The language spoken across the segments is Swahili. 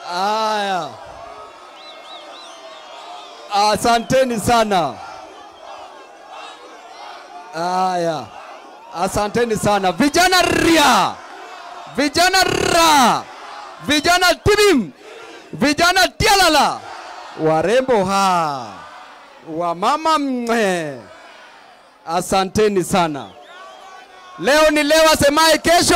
Haya, asanteni sana. Haya, asanteni sana vijana ria, vijana ra, vijana tibim, vijana tialala, warembo ha, wamama mwe, asanteni sana. Leo ni leo, asemaye kesho.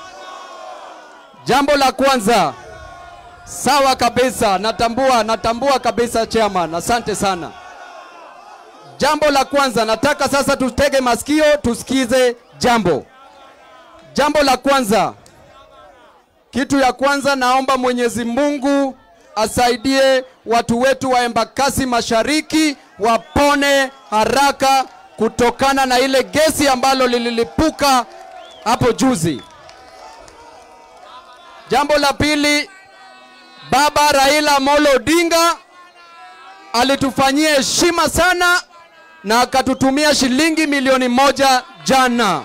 Jambo la kwanza, sawa kabisa, natambua, natambua kabisa chairman, asante sana. Jambo la kwanza, nataka sasa tutege masikio tusikize jambo. Jambo la kwanza, kitu ya kwanza, naomba Mwenyezi Mungu asaidie watu wetu wa Embakasi Mashariki wapone haraka kutokana na ile gesi ambalo lililipuka hapo juzi. Jambo la pili, Baba Raila Amolo Odinga alitufanyia heshima sana na akatutumia shilingi milioni moja jana.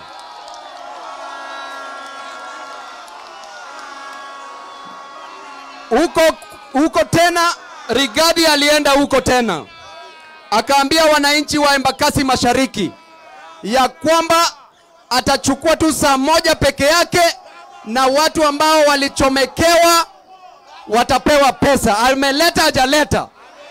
Huko huko tena Rigadi alienda huko tena akaambia wananchi wa Embakasi Mashariki ya kwamba atachukua tu saa moja peke yake na watu ambao walichomekewa watapewa pesa. Ameleta hajaleta?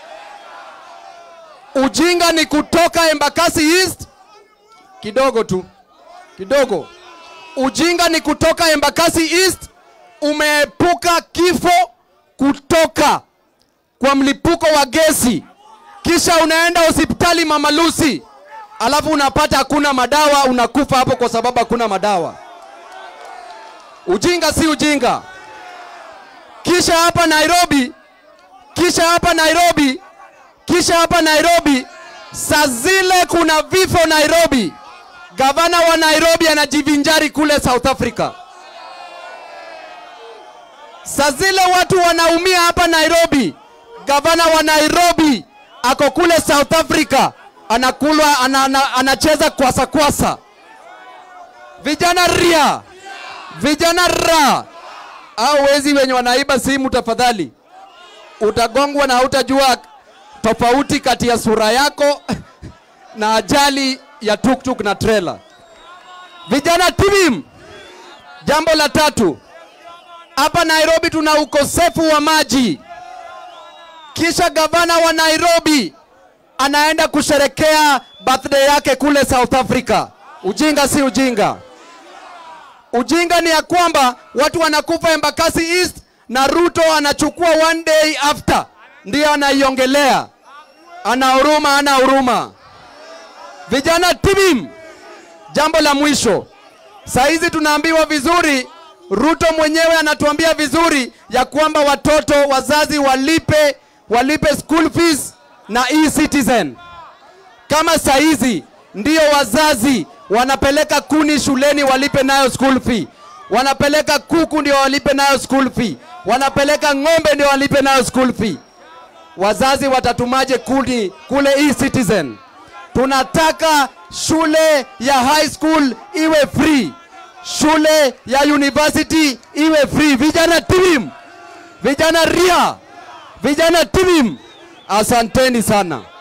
Ujinga ni kutoka Embakasi East kidogo tu kidogo. Ujinga ni kutoka Embakasi East, umeepuka kifo kutoka kwa mlipuko wa gesi, kisha unaenda hospitali Mama Lucy, alafu unapata hakuna madawa, unakufa hapo kwa sababu hakuna madawa. Ujinga si ujinga. Kisha hapa Nairobi, kisha hapa Nairobi, kisha hapa Nairobi, saa zile kuna vifo Nairobi, gavana wa Nairobi anajivinjari kule South Africa. Saa zile watu wanaumia hapa Nairobi, gavana wa Nairobi ako kule South Africa anakulwa, ana, ana, anacheza kwasa kwasa. Vijana ria, vijana ra, au wezi wenye wanaiba simu, tafadhali utagongwa na hautajua tofauti kati ya sura yako na ajali ya tuktuk na trailer. Vijana timim. Jambo la tatu, hapa Nairobi tuna ukosefu wa maji, kisha gavana wa Nairobi anaenda kusherekea birthday yake kule South Africa. Ujinga si ujinga. Ujinga ni ya kwamba watu wanakufa Embakasi East na Ruto anachukua one day after, ndiyo anaiongelea. Ana huruma, ana huruma. Vijana tibim. Jambo la mwisho, saa hizi tunaambiwa vizuri, Ruto mwenyewe anatuambia vizuri ya kwamba watoto wazazi walipe walipe school fees na e-citizen. Kama saa hizi ndio wazazi wanapeleka kuni shuleni walipe nayo school fee, wanapeleka kuku ndio walipe nayo school fee, wanapeleka ng'ombe ndio walipe nayo school fee. Wazazi watatumaje kuni kule e-citizen? Tunataka shule ya high school iwe free, shule ya university iwe free. Vijana timim, vijana ria, vijana timim, asanteni sana.